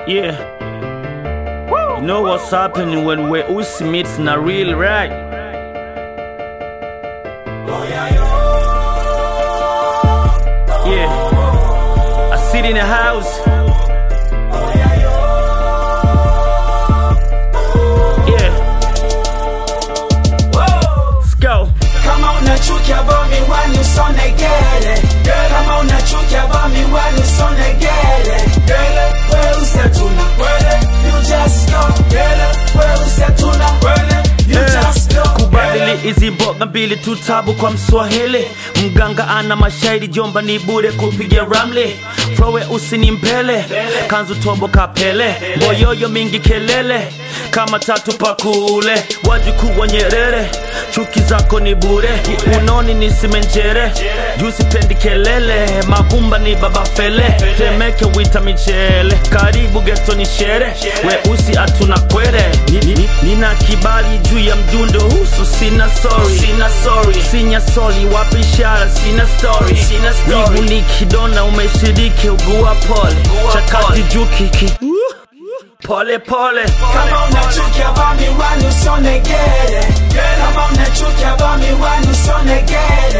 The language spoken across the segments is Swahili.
Yeah. You know what's happening when we Usi meets na real right? Yeah. I sit in the house. Yeah. Let's go. Kama unachukia bomi wani usone gele Kama unachukia bomi wani usone gele We usetuna You just go We usetuna You just go kubadili hizi mboga mbili tu tabu kwa mswahili mganga ana mashairi jomba ni bure kupiga ramli frowe usini mbele kanzu tombo kapele boyoyo mingi kelele kama tatu pakule wajukuu wa nyerere chuki zako ni bure unoni ni simenjere juu sipendi kelele mavumba ni baba fele temeke wita michele karibu geto ni shere weusi hatuna kwere Ni- ni- nina kibali juu ya mdundo husu sina sorry sina sorry sinya soli wapi ishara sina story sina story ni kidona umeshiriki ugua pole chakati juu kiki pole pole Kama unachukia bomi wani usone gele Kama unachukia bomi wani usone gele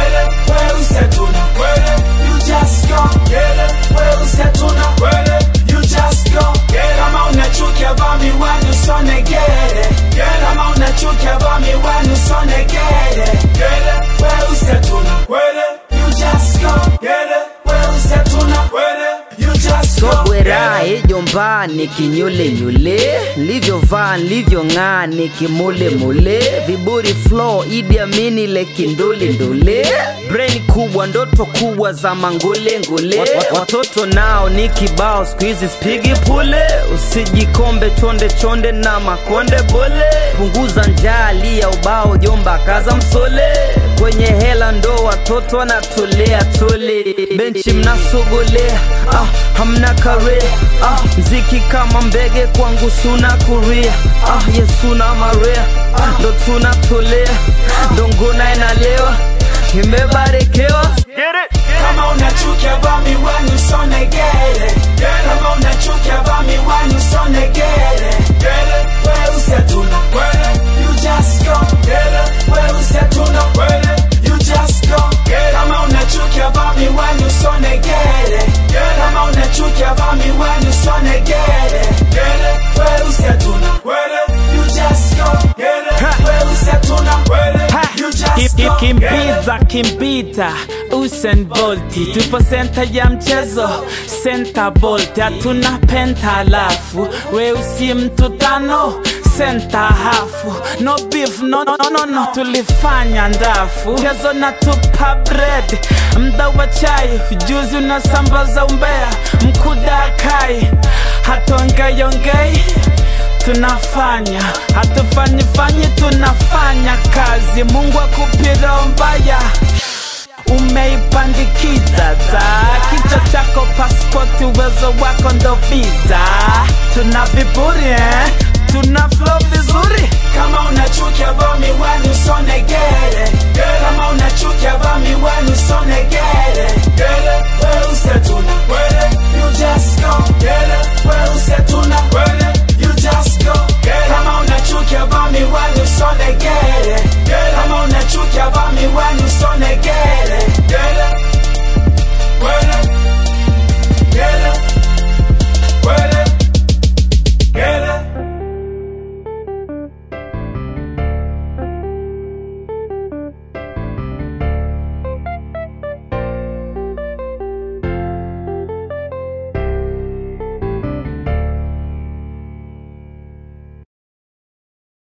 We usetuna You just go We usetuna You just go Kama unachukia bomi wani usone gele Kama unachukia bomi wani usone gele We usetuna You just go We usetuna You just go sobwera ejomba nikinyulenyule livyovaa livyong'aa nikimulemule viburi flo idi amini lekindulindule brain kubwa ndoto kubwa za mangulengule watoto nao ni kibao skuizi spigi pule usijikombe chonde chonde na makonde bole punguza njaa lia ubao jomba kaza msole kwenye hela ndo watoto wanatolea tole benchi mnasogolea ah, hamna kare ah, mziki kama mbege kwangu suna kuria ah, yesuna marea ah, ndo tunatolea ndo ngona inalewa imebarikiwa Kama unachukia bomi wani usone gele Kama unachukia bomi wani usone gele We usetuna You just go We usetuna You just go Kama unachukia bomi wani usone gele Kama unachukia bomi wani usone gele We usetuna You just go We usetuna You just go kimbiza kimbita Usain Bolt tupo senta ya mchezo senta Bolt hatuna penta alafu weusi mtu tano senta hafu no beef no, no, no, no, no. tulifanya ndafu mchezo na tupa bread mda wa chai juzi unasambaza umbea mkuda kai hatongeyongei tunafanya hatufanyi fanyi tunafanya kazi mungu akupira mbaya umeipandikiza ta kichwa chako paspoti uwezo wako ndo visa tuna viburi eh? tuna flow vizuri Kama unachukia bomi wani usone gele Kama unachukia bomi wani